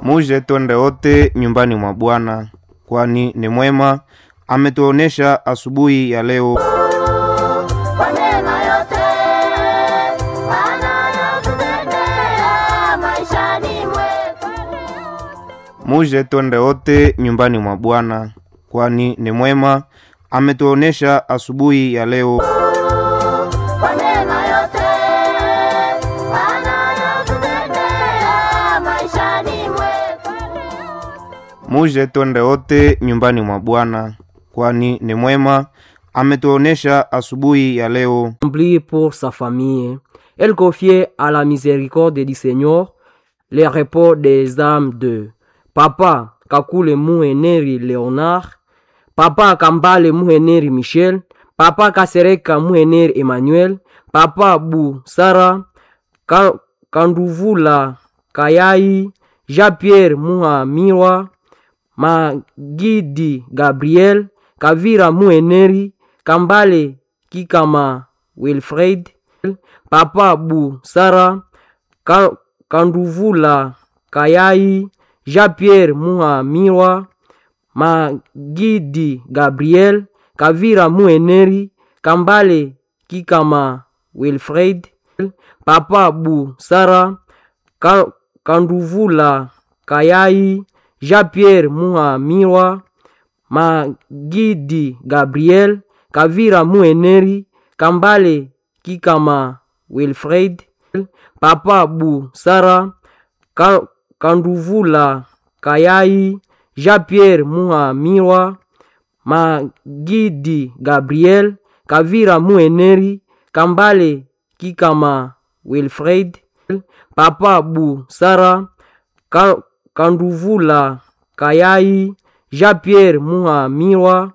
Muje twende wote nyumbani mwa Bwana, kwani ni mwema, ametuonesha asubuhi ya leo. Kwa neema yote anayotutendea maishani mwetu. Muje twende wote nyumbani mwa Bwana, kwani ni mwema, ametuonesha asubuhi ya leo. Kwa neema yote anayotutendea maishani mwetu. Muje twende wote nyumbani mwa Bwana, kwani ni mwema, ametuonesha asubuhi ya leo. Prie pour sa famille. Elle confiait à la miséricorde du Seigneur les repos des âmes de Papa Kakule Muheneri Léonard, Papa Kambale Muheneri Michel, Papa Kasereka Muheneri Emmanuel, Papa Bu Sara, Ka- Kanduvula Kayai, Jean-Pierre Muhamirwa, Magidi Gabriel, Kavira Muheneri, Kambale Kikama Wilfred, Papa Bu Sara, Ka- Kanduvula Kayai, Jean-Pierre Muhamirwa, Magidi Gabriel, Kavira Muheneri, Kambale Kikama Wilfred, Papa Bu Sara, Ka- Kanduvula Kayai, Jean-Pierre Muhamirwa, Magidi Gabriel, Kavira Muheneri, Kambale Kikama Wilfred, Papa Bu Sara, Ka- Kanduvula Kayai, Jean-Pierre Muhamirwa, Magidi Gabriel, Kavira Muheneri, Kambale Kikama Wilfred, Papa Bu Sara, Ka- Kanduvula Kayai, Jean-Pierre Muhamirwa,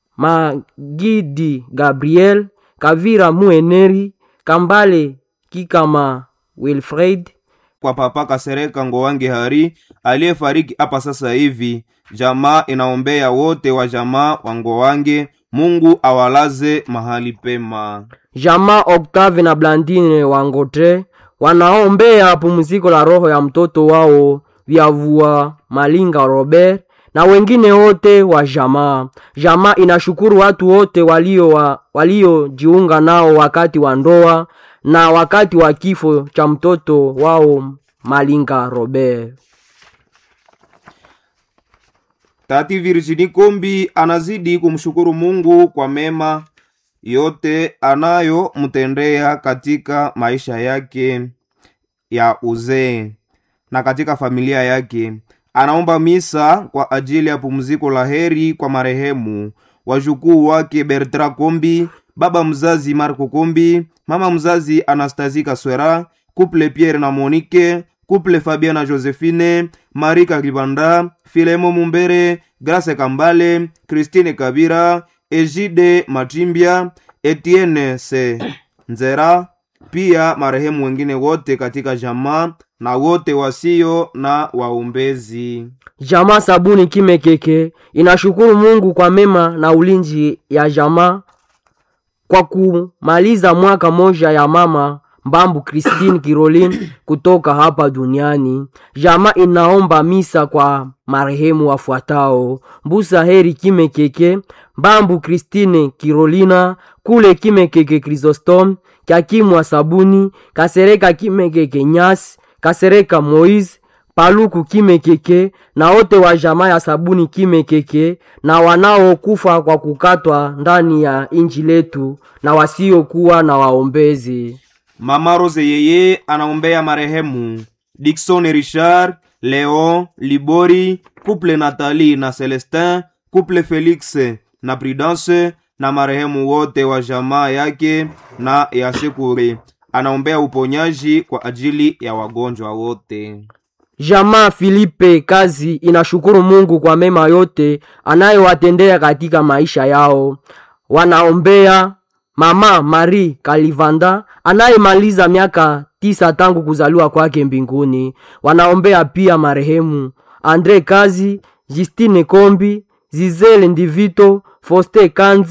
Magidi Gabriel, Kavira Muheneri, Kambale Kikama Wilfred, Kwa Papa Kasereka Ngowange Hari aliyefariki hapa sasa hivi, jamaa inaombea wote wa jamaa wa Ngowange, Mungu awalaze mahali pema. Jama Octave na Blandine Wangotre wanaombea pumziko la roho ya mtoto wao Vyavua Malinga Robert na wengine wote wa jamaa. Jamaa inashukuru watu wote walio wa, waliojiunga nao wakati wa ndoa na wakati wa kifo cha mtoto wao Malinga Robert. Tati Virginie Kombi anazidi kumshukuru Mungu kwa mema yote anayomtendea katika maisha yake ya uzee na katika familia yake. Anaomba misa kwa ajili ya pumziko la heri kwa marehemu wajukuu wake Bertrand Kombi, baba mzazi Marco Kombi, mama mzazi Anastasie Kaswera, couple Pierre na Monique, couple Fabien na Josephine, Marie Kakibanda, Filemo Mumbere, Grace Kambale, Christine Kabira, Egide Matimbia, Etienne Se Nzera, pia marehemu wengine wote katika jamaa na wote wasio na waombezi. Jamaa Sabuni Kimekeke inashukuru Mungu kwa mema na ulinzi ya jamaa kwa kumaliza mwaka moja ya mama Mbambu Christine Caroline kutoka hapa duniani. Jamaa inaomba misa kwa marehemu wafuatao: Mbusa Heri Kimekeke, Mbambu Christine Carolina, Kule Kimekeke Chrysostom, Kyakimwa Sabuni, Kasereka Kimekeke Nyasi, Kasereka Moise, Paluku Kimekeke na wote wa jamaa ya Sabuni Kimekeke na wanaokufa kwa kukatwa ndani ya inji letu na wasiokuwa na waombezi. Mama Rose yeye anaombea marehemu Dickson Richard, Leon Libori, couple Nathalie na Celestin, couple Felix na Prudence na marehemu wote wa jamaa yake na ya Sekure. Anaombea uponyaji kwa ajili ya wagonjwa wote. Jamaa Filipe Kazi inashukuru Mungu kwa mema yote anayowatendea katika maisha yao. Wanaombea mama Marie Kalivanda anayemaliza miaka tisa tangu kuzaliwa kwake mbinguni. Wanaombea pia marehemu Andre Kazi, Justine Kombi, Zizele Ndivito, Foste Kanzi